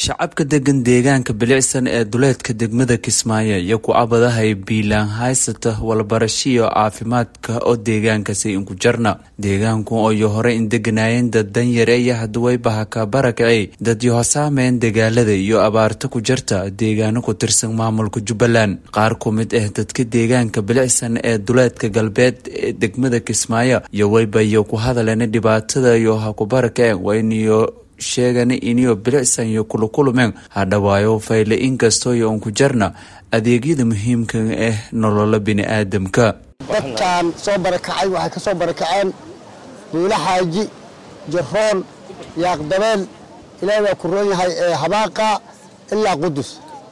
shacabka degan deegaanka bilicsan ee duleedka degmada kismaayo iyo ku-abadahay biilaan haysata walbarashiyo caafimaadka oo deegaankaasi inku jarna deegaanku oyo hore in deganaayeen dad danyare iyo haduwaybaha ka barakacey dadyo hosaameen dagaalada iyo abaarta ku jarta deegaano ku tirsan maamulka jubbaland qaar ku mid ah dadka deegaanka bilicsan ee duleedka galbeed ee degmada kismaayo iyo waybayo ku hadaleen dhibaatada iyo ha ku barakaceen wayniyo sheegan iniyo bilicsan iyo kulukulumeen hadhawaayo fayle inkastooyo uun ku jarna adeegyada muhiimka ah nolola bini-aadamka dadkan soo barakacay waxay ka soo barakaceen duula xaaji jaroon yaaqdabeel ilaahay baa ku roon yahay ee habaaqa ilaa qudus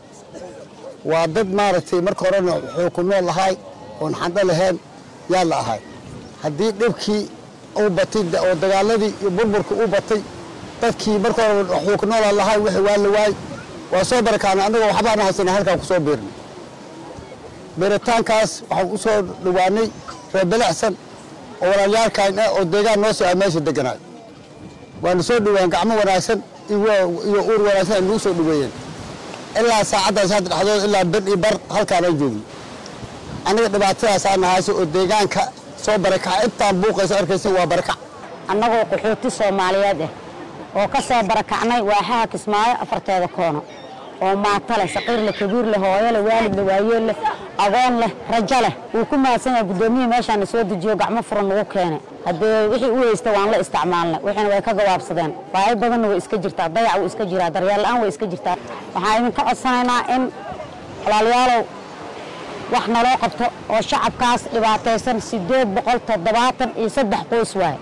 waa dad maaragtay marka horena wuxuu ku nool lahay oon xandho lahayn yaa la ahay haddii dhibkii uu batay oo dagaaladii iyo burburka u batay dadkii marka hore waxuu ku noolaa lahay wixii waa la waay waa soo barakaana annagoo waxbaana haysana halkaan ku soo biirnay beeritaankaas waxaan u soo dhawaanay reer bilicsan oo walaalyaalkaan ah oo deegaan noo soo ah meesha deganaay waana soo dhawaan gacmo wanaagsan iyo uur wanaagsan ay nagu soo dhaweeyeen ilaa saacaddaas hadda dhexdood ilaa ber iyo bar halkaanaan joogno annaga dhibaatadaasaa nahayso oo deegaanka soo barakaca intaan buuqaysa arkaysa waa barakac annagoo qaxooti soomaaliyeed ah oo ka soo barakacnay waaxaha kismaayo afarteeda koono oo maato leh saqiir leh kabiir leh hooyo leh waalid leh waayeel leh agoon leh rajo leh wuu ku mahadsan yahay guddoomiyihii meeshaana soo dejiyo gacmo furan nagu keenay haddee wixii u haysta waan la isticmaalnay wixiina way ka gabaabsadeen baahi badanna way iska jirtaa dayac wuu iska jiraa daryeel la-aan way iska jirtaa waxaan idinka codsanaynaa in walaalyaalow wax naloo qabto oo shacabkaas dhibaataysan siddeed boqol toddobaatan iyo saddex qoys waaye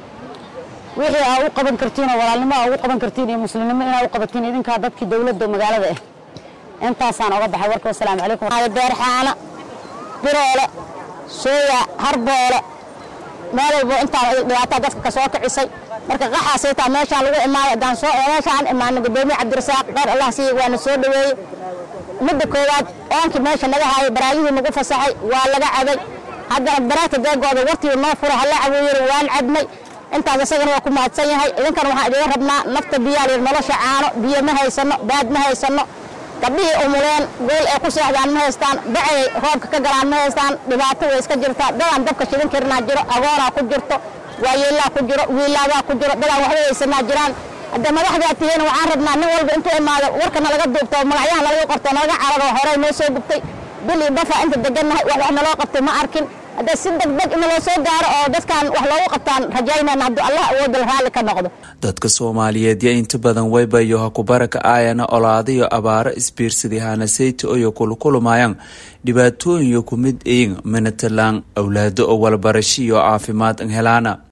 wixii aa u qaban kartiin oo walaalnimo aa ugu qaban kartiin iyo muslimnimo inaa u qabatiin idinkaa dadkii dowladda magaalada ah intaasaan oga baxay warka wasalaamu calaykum beerxaana biroole sooya harboole meel walbo intaan dhibaataa dadka ka soo kicisay marka qaxaasay taa meeshaan lagu imaaday haddaan soo meeshaan imaanay gudoomiye cabdirasaaq dheer allah siiya waana soo dhaweeyey midda koowaad oonkii meesha naga haayay baraayihii nagu fasaxay waa laga caday haddana baraagta deegooda wartiiba noo fura hala caweeyey waan cadnay intaas isagana waa ku mahadsan yahay idinkan waxaan idiga rabnaa nafta biyaa layidhi nolosha caano biyo ma haysano baad ma haysano gabdhihii umuleen gool ay ku seexdaan ma haystaan bacay roobka ka galaan ma haystaan dhibaato way iska jirtaa dadaan dabka shidan karinaa jiro agoonaa ku jirto waayeelaa ku jiro wiilaadaa ku jiro dadaan waxba haysanaa jiraan hadda madaxdaa tihiin waxaan rabnaa nin walba intuu imaado warkana laga duubto magacyaha nalaga qorto nalaga cararo horey noo soo gubtay bil iyo bafa inta degannahay wax wax naloo qabtay ma arkin hadda si degdeg in loo soo gaaro oo dadkan wax loogu qabtaan rajaynayna hadduu allah awoodal raalli ka noqdo dadka soomaaliyeed yo inta badan waybayo ha ku baraka aayana olaadayo abaaro isbiirsadii hanaseyta oyo kulukulumayaan dhibaatooyin yo ku mid eyin minatalaan awlaado oo walbarashiyo caafimaad an helaana